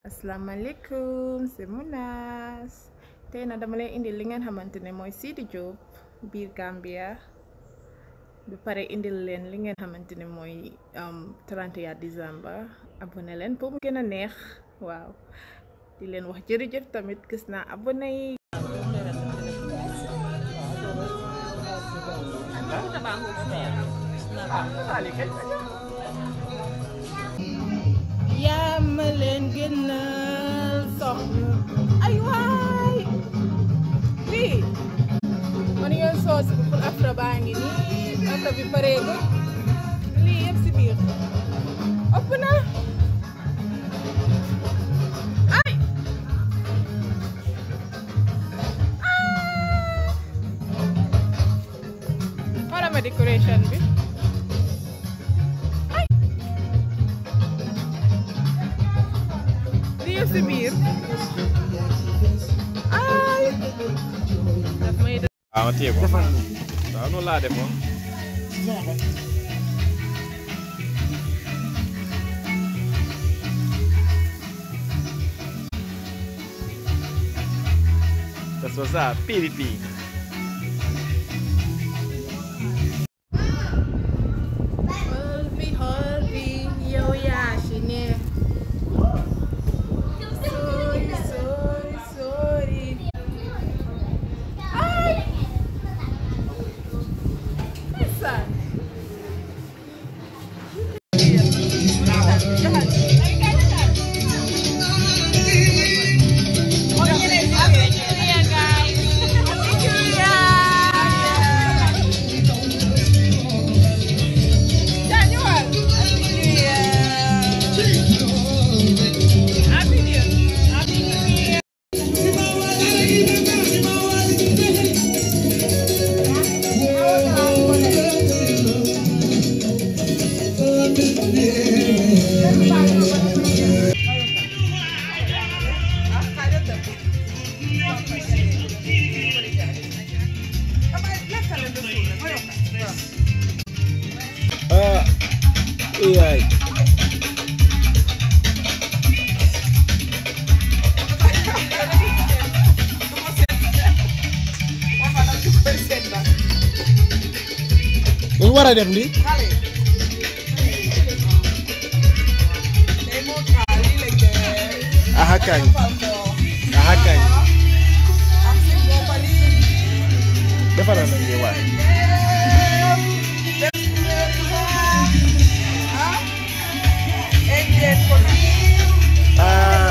asalaamaaleykum c'est Mounas tey na dama leen indil li ngeen xamante ne mooy Sidy Diop biir Gambia ba pare indil leen li ngeen xamante ne mooy 31 décembre abonné leen pour mu gën a neex waaw di leen wax jërëjëf tamit gis naa abonné yi yaa ma leen gënal soxna ay waay lii man yoon soos bi pour afra baa ngi nii afra bi pareegul lii yëpp si biir ëpp na ay xoolal ma décoration bi lii yëpp si biir ay daf may waaw ma téye ko waaw noonu laa defoon das war ça piripi xool bi xool bi yow yaa ci ne sori sori sori ay ndeysaan ah yaay ñu war a def lii aha kañ aha kañ defaral nañ lii waay ah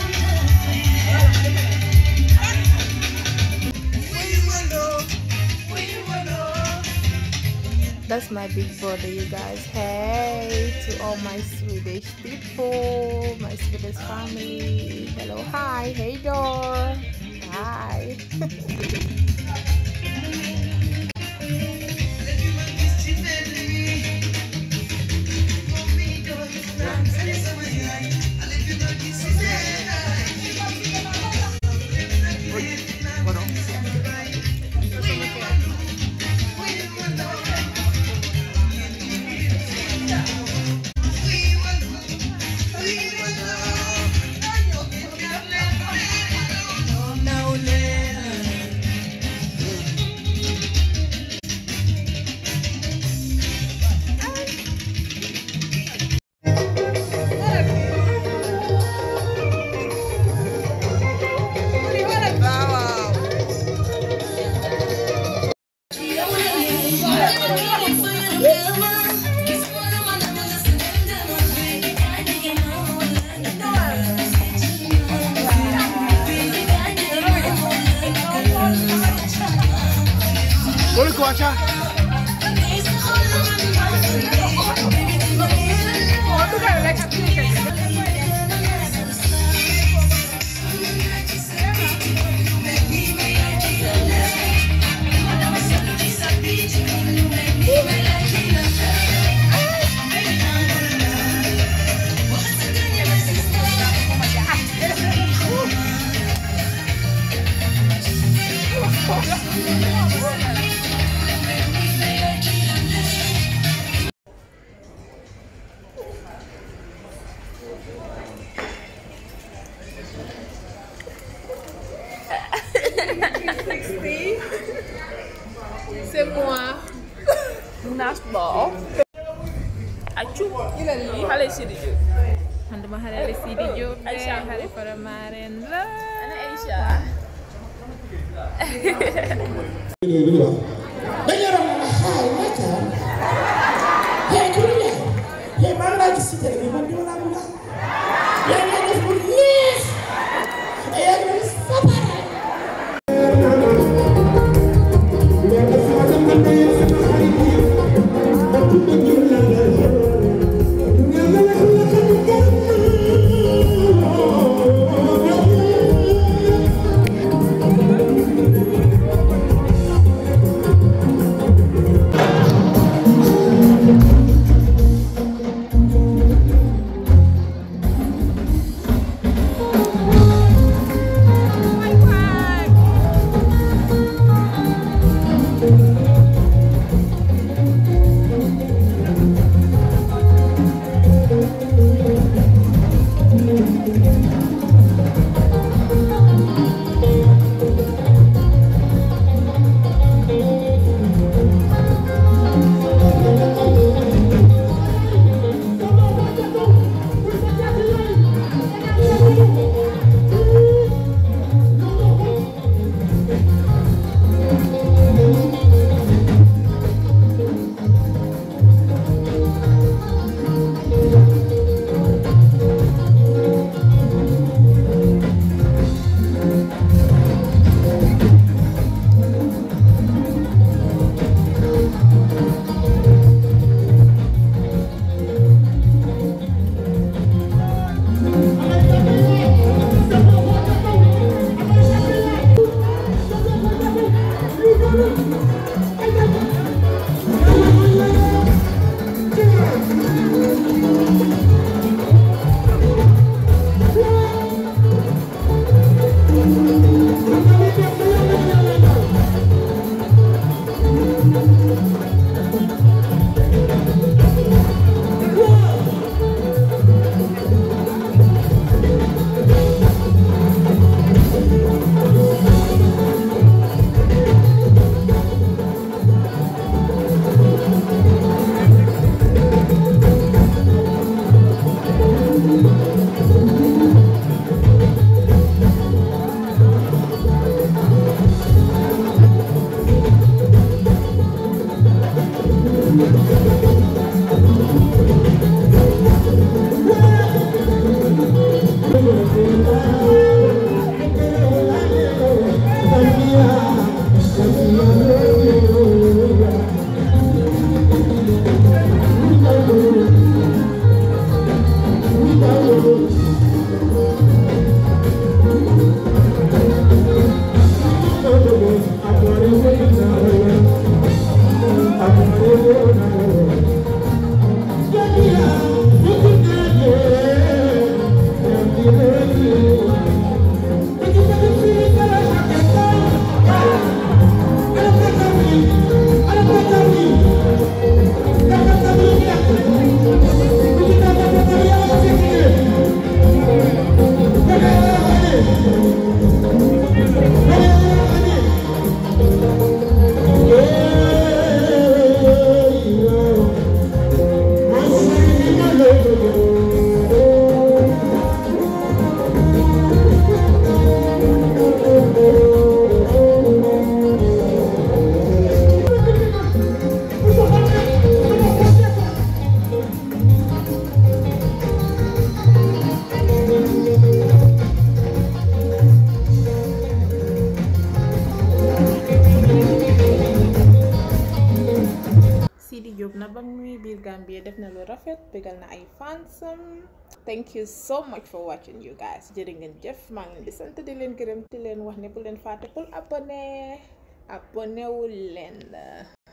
That's my big brother, you guys. Hey to all my Swedish people, my Swedish family. Hello, hi, hey door. Hi. Boleh ko acha moi naas boo accu yi xale Sidi Diop man dama xale la Sidi Diop de Aïcha xale Faramareen la ana Aïcha dañu yoroon na xaay naka hey ku ne hey maa ngi laa gis si télé bi man dama laa bëgg yaa ngi def bu neex yaa ngi def sapare Sidi Diop na ba muy biir Gambia def na lu rafet bégal na ay fansam thank you so much for watching you guys jërë ngeen jëf maa ngi leen di sant di leen gërëm di leen wax ne bu leen fàtte pour abonné abonné wu leen